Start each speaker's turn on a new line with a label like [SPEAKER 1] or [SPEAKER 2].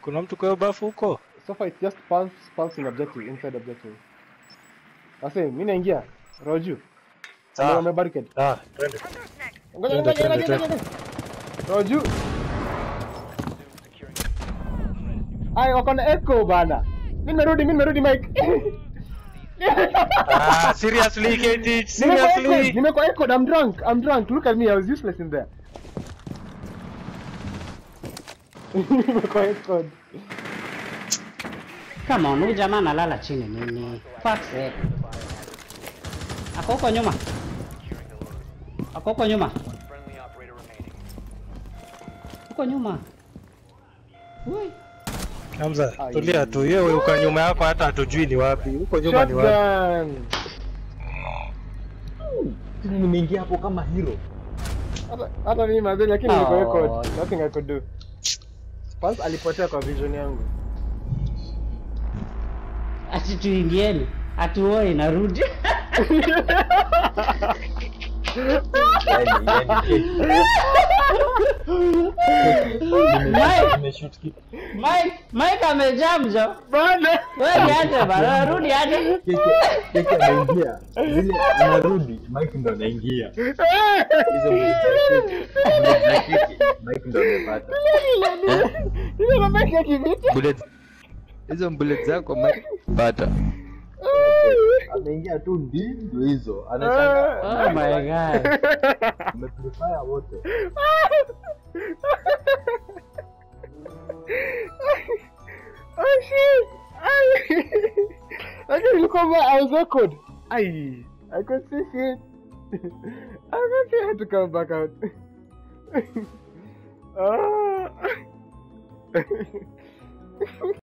[SPEAKER 1] Kuna mtu kwa hiyo bafu huko?
[SPEAKER 2] So far it's just pulse, pulsing objective inside objective. Ase, mimi naingia. Roju.
[SPEAKER 1] Sawa.
[SPEAKER 2] Wame barricade.
[SPEAKER 1] Ah, twende.
[SPEAKER 2] Ngoja
[SPEAKER 1] Twende,
[SPEAKER 2] ngoja
[SPEAKER 1] twende,
[SPEAKER 2] ngoja ngoja. Roju. Ai wako na echo bana. Mimi nimerudi, mimi nimerudi Mike.
[SPEAKER 1] Ah, seriously, KT,
[SPEAKER 2] Nimekuwa echoed,
[SPEAKER 1] seriously.
[SPEAKER 2] nimekuwa echoed. I'm drunk. I'm drunk. Look at me. I was useless in there. Nimekuwa echoed.
[SPEAKER 3] Come on, huyu jamaa analala chini nini? Fuck sake. Ako huko nyuma. Ako huko nyuma.
[SPEAKER 4] Friendly operator remaining.
[SPEAKER 3] Huko nyuma. Ui.
[SPEAKER 1] Hamza,
[SPEAKER 2] Ai.
[SPEAKER 1] tulia tu. Yeye uko nyuma yako hata hatujui ni wapi. Huko nyuma ni wapi?
[SPEAKER 2] Shotgun.
[SPEAKER 5] nimeingia hapo kama hero
[SPEAKER 2] Hata- hata mimi mazee lakini niko
[SPEAKER 3] Oh.
[SPEAKER 2] echoed. Nothing I could do. Pulse alipotea kwa vision yangu.
[SPEAKER 3] Ati tuingieni. Atuoi narudi.
[SPEAKER 5] yani yani
[SPEAKER 3] Mike,
[SPEAKER 5] nimeshoot kitu
[SPEAKER 3] Mike, Mike amejamjo.
[SPEAKER 2] Bana.
[SPEAKER 3] Wewe niache bana, rudi aje.
[SPEAKER 5] keke keke anaingia vile anarudi mike ndo anaingia hizo bullet za keke mike ndo amepata
[SPEAKER 2] Ile mabaki ya kivita.
[SPEAKER 6] bullet hizo bullet zako Mike pata
[SPEAKER 5] ameingia tu ndi ndo hizo anashangaa
[SPEAKER 3] Oh my god.
[SPEAKER 5] umepurify wote
[SPEAKER 2] Oh shit! Ay. Lakini ilikuwa mbaya, I was awkward. Ay, I could see shit. I could see I had to come back out. Ah.